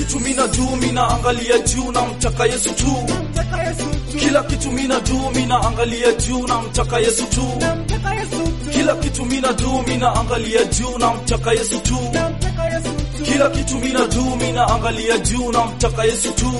kitu mina do mina angalia juu na mtaka Yesu tu kila kitu mina do mina angalia juu na mtaka Yesu tu kila kitu mina do mina angalia juu na mtaka Yesu tu kila kitu mina do mina angalia juu na mtaka Yesu tu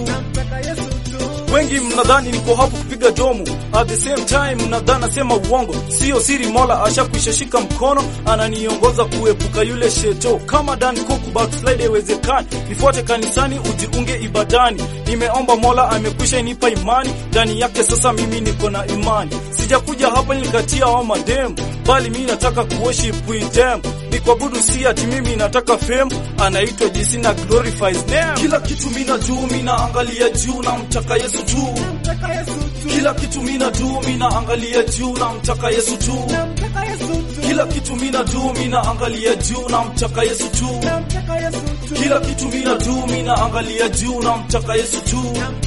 wengi mnadhani niko hapo kupiga domo, at the same time mnadhani nasema uongo. Sio siri, Mola ashakwisha shika mkono, ananiongoza kuepuka yule sheto. Kama Dan Cook backslide haiwezekani, nifuate kanisani, ujiunge ibadani. Nimeomba Mola amekwisha nipa imani ndani yake, sasa mimi niko na imani. Sijakuja hapa nikatia wa madem, bali mimi nataka kuworship with them ni kuabudu, si ati mimi nataka fame. Anaitwa jinsi na glorifies name. Kila kitu mina juu mina angalia juu na mtaka Yesu tu. Kila kitu mina juu mina angalia juu na mtaka Yesu tu. Kila kitu mina juu mina angalia juu na mtaka Yesu tu. Kila kitu mina juu mina angalia juu na mtaka Yesu tu.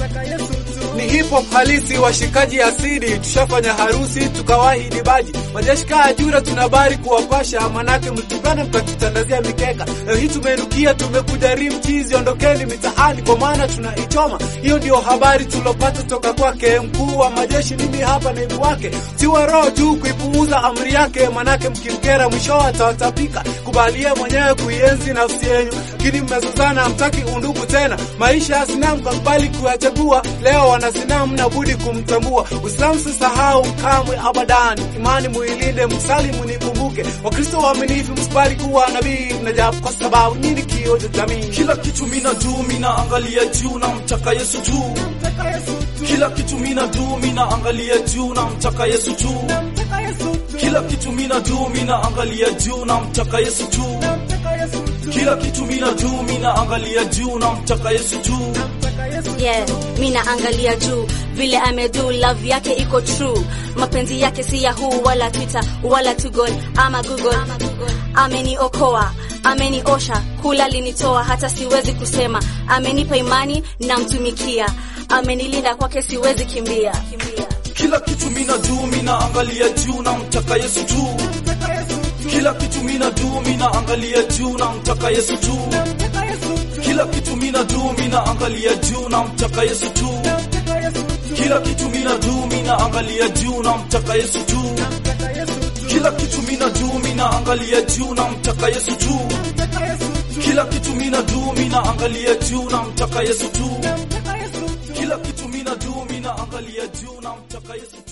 ni hip hop halisi, washikaji asidi, tushafanya harusi tukawahi baji majeshi kaa jura, tunabari kuwapasha, manake mtupane mkatutandazia mikeka. Leo hii tumenukia, tumekuja rimchizi, ondokeni mitaani kwa maana tunaichoma. Hiyo ndio habari tulopata toka kwake mkuu wa majeshi, mimi hapa naibu wake. Tiwa roho juu kuipuuza amri yake, manake mkimkera mwisho atawatapika. Kubalie mwenyewe kuienzi nafsi yenyu, lakini mmezozana, hamtaki undugu tena. Maisha ya sinamu kakubali kuyachagua, leo wana sinamu na budi kumtambua. Uislamu sisahau kamwe abadan, imani muilinde, msalimu nikumbuke. Wakristo waaminifu msibali kuwa nabii mnajabu, kwa sababu nyinyi kioo cha jamii. Kila kitu mina juu mina angalia juu na mtaka Yesu tu. Kila kitu mina juu mina angalia juu na mtaka Yesu tu. Kila kitu mina juu mina angalia juu na mtaka Yesu tu. Kila kitu mina juu mina angalia juu na mtaka Yesu tu. Yeah, mi naangalia juu vile amedu, love yake iko true, mapenzi yake si Yahoo wala Twitter wala Tugol ama Google. Ameniokoa, ameniosha, kula linitoa, hata siwezi kusema. Amenipa imani, namtumikia, amenilinda, kwake siwezi kimbia, kimbia. Kila kitu mina juu mina angalia juu na mtaka Yesu tu. Kila kitu mina juu mina angalia juu na mtaka Yesu tu. Kila kitu mina juu mina angalia juu na mtaka Yesu tu. Kila kitu mina juu mina angalia juu na mtaka Yesu tu. Kila kitu mina juu mina angalia juu na mtaka Yesu tu. Kila kitu mina juu mina angalia juu na mtaka Yesu tu. Kila kitu mina juu mina angalia juu na mtaka Yesu tu.